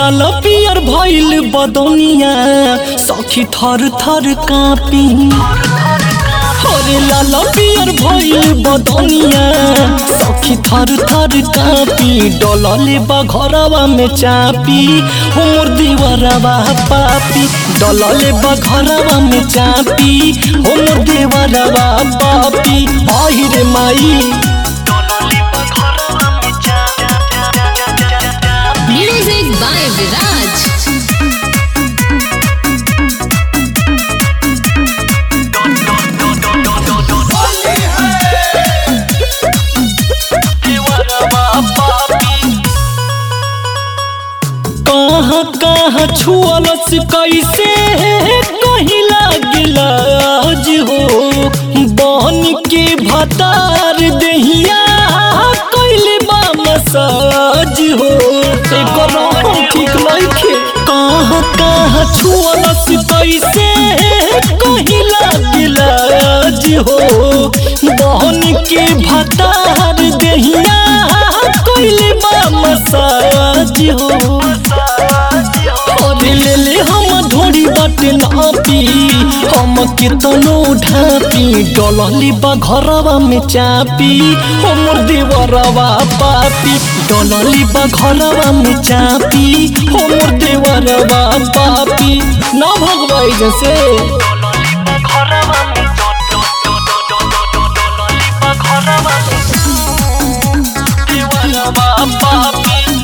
लाल पियर भइल बदनिया सखी थर थर कापी अरे लाल पियर भइल बदनिया सखी थर थर कापी डलले बा घरवा में चापी हो मोर दीवारवा पापी डलले बा घरवा में चापी हो मोर दीवारवा पापी आई रे माई Music by Viraj. कहाँ कहाँ छुअलस कैसे कहीं लागिला आज हो बहन के भतार दहिया कैले बा मसाज हो एकर रंग ठीक नइखे कहाँ कहाँ छुअलस कैसे कहीं लागिला आज हो बहन के भतार दहिया कैले बा मसाज हो अरे ले ले हम ढोड़ी बाटे नापी हम केतनो ढापी डलली बा घरवा में चापी हमर देवरवा पापी डलली बा घरवा में चापी हमर देवरवा पापी ना भगवाई जैसे देवरवा पापी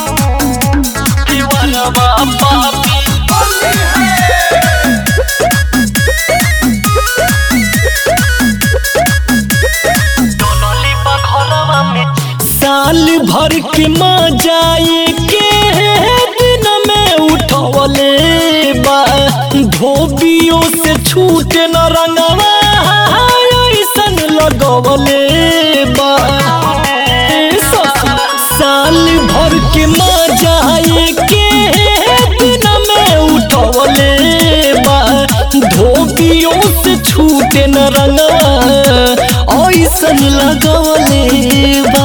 देवरवा पापी साल भर के मजाए के दिन में उठवले बा धोबियों से छूटे न रंगवा ऐसन लगवले बा ए ससुर, साल भर के मजाए के दिन में उठवले बा धोबियों से छूटे न रंगवा ऐसन लगवले बा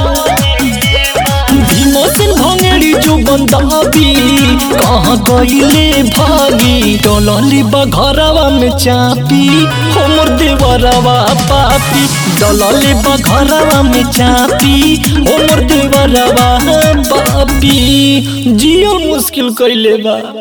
भीमसेन भंगेरी जो बंदाबी कहाँ गईले भागी डलली बा घरवा में चापी हमर देवरवा पापी डलले बा घरवा में चापी हमर देवरवा पापी जियो मुश्किल कइले बा